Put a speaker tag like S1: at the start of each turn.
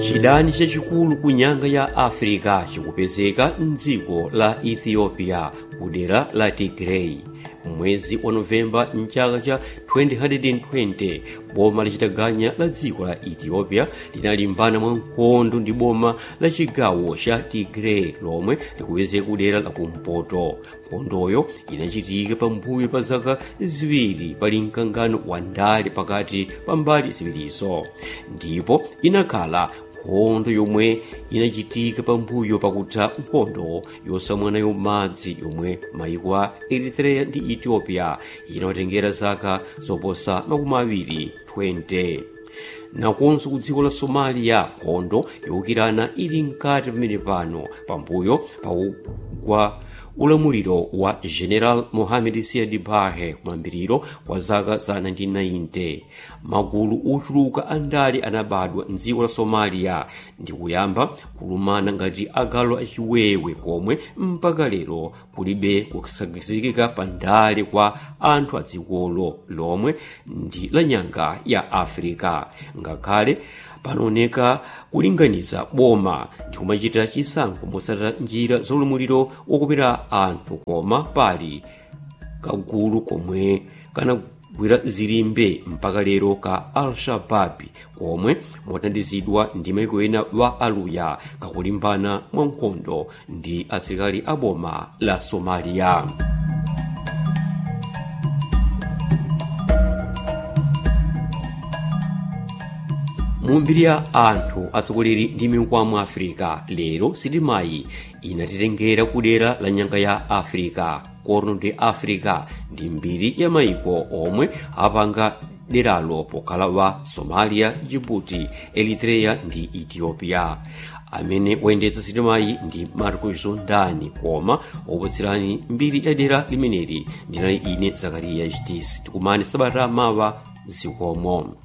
S1: chidani chachikulu ku nyanga ya africa chikupezeka mdziko la ethiopia kudera la tigray mwezi wa novemba mchaka cha 2020 boma lachitaganya la dziko la ethiopia linalimbana mwa nkhondo ndi boma la chigawo cha tigray lomwe likupezeka kudera la kumpoto nkhondoyo inachitika pambuyo pa zaka ziwiri pali mkangano wa ndale pakati pa mbali ziwirizo ndipo inakhala nkhondo yomwe inachitika pambuyo pakutha nkhondo yosamwanayo madzi yomwe maiko a eritrea ndi ethiopia inawatengera zaka zoposa makumi awiri 20 nakonso ku dziko la somalia nkhondo yowukirana ili mkati pamene pano pambuyo pakugwa ulamuliro wa general mohamed siad barre kumayambiriro kwa zaka za 1990 magulu ochuluka andale anabadwa mdziko la somalia ndi kuyamba kulumana ngati agalu achiwewe komwe mpaka lero kulibe kusakizikika pa ndale kwa anthu a dzikolo lomwe ndi la nyanga ya africa ngakhale panooneka kulinganiza boma ndi kumachita chisankho motsata njira zaulamuliro wokopera anthu koma pali kagulu komwe kanagwira zilimbe mpaka lero ka al-shababi komwe mothandizidwa ndi maiko ena wa aluya kakulimbana mwa nkhondo ndi asilikali a boma la somaliya mumbiri ya anthu atsogoleri ndi mikwamo africa lero sitimayi inatitengera kudera la nyanga ya africa corno de africa ndi mbiri ya maiko omwe apanga deralo pokhala wa somalia djibouti eritrea ndi ethiopia amene wayendetsa sitimayi ndi marco zondani koma opatserani mbiri ya dera limeneli ndinali ine zakariya hdc tikumane sabata mawa zikomo